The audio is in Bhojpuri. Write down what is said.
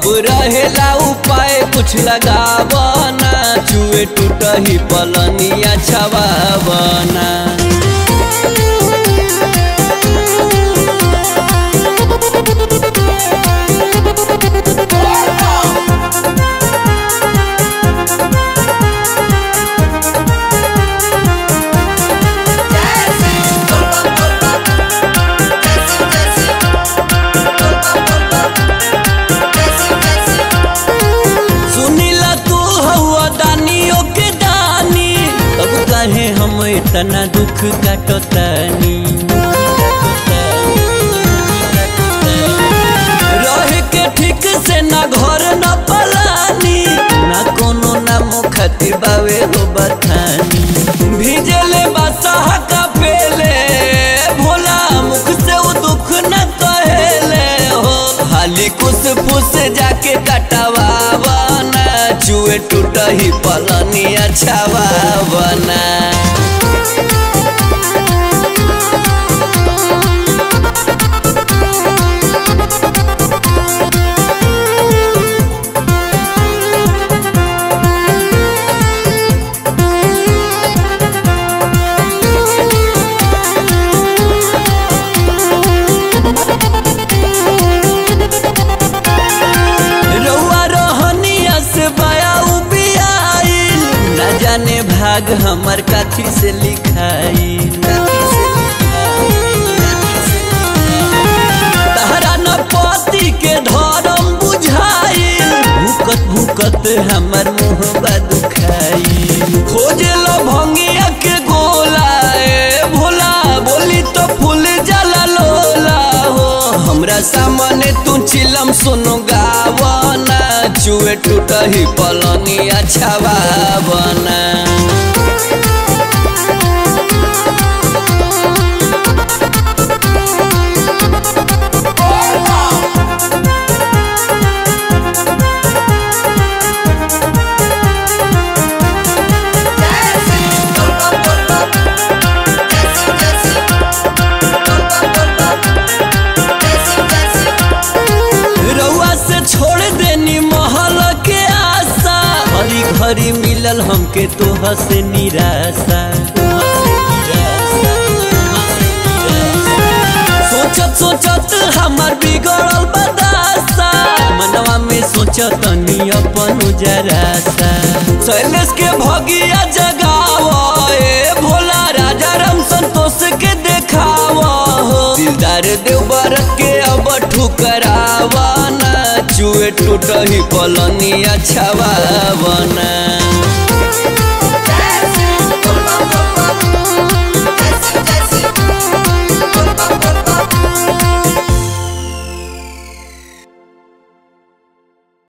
अब रहेला उपाय कुछ लगावना चुए टूटही पलनिया छवावना सुनीला तू हवा दानियों के दानी अब कहे हम इतना दुख काटतानी रह के ठीक से ना घर ना पलानी ना कोनो ना मुखती बावे हो बथानी भीजले बसह का पेले भोला मुख से वो दुख न कहेले हो खाली कुछ फुस जाके कटवावना चुए टूटही पलनिया छवावना रउआ रोहनिया से बया उबियाइल न जाने भाग हमर काठी से लिखाई तहरा न पति के धर्म बुझाइल भूकत भूकत हमर मुँह दुखाई खोजे लो भंगिया के गोला ए भोला बोली तो फूल जला लोला हो हमरा सामने तू चिलम सुनो गावना चुए टूटही पलनिया छवावना रउआ से छोड़ देनी महल के आशा घड़ी घड़ी मिलल हमके तोह से निराशा सोचत सोचत हमार बिगड़ल बदासा मनवा में सोचत नी अपन उजरासा शैलेश के भगिया जगाव ए भोला राजा राम संतोष के देखाव हो दिलदार देवर के अब ठुकरावना चुए टूटही पलनिया छवावना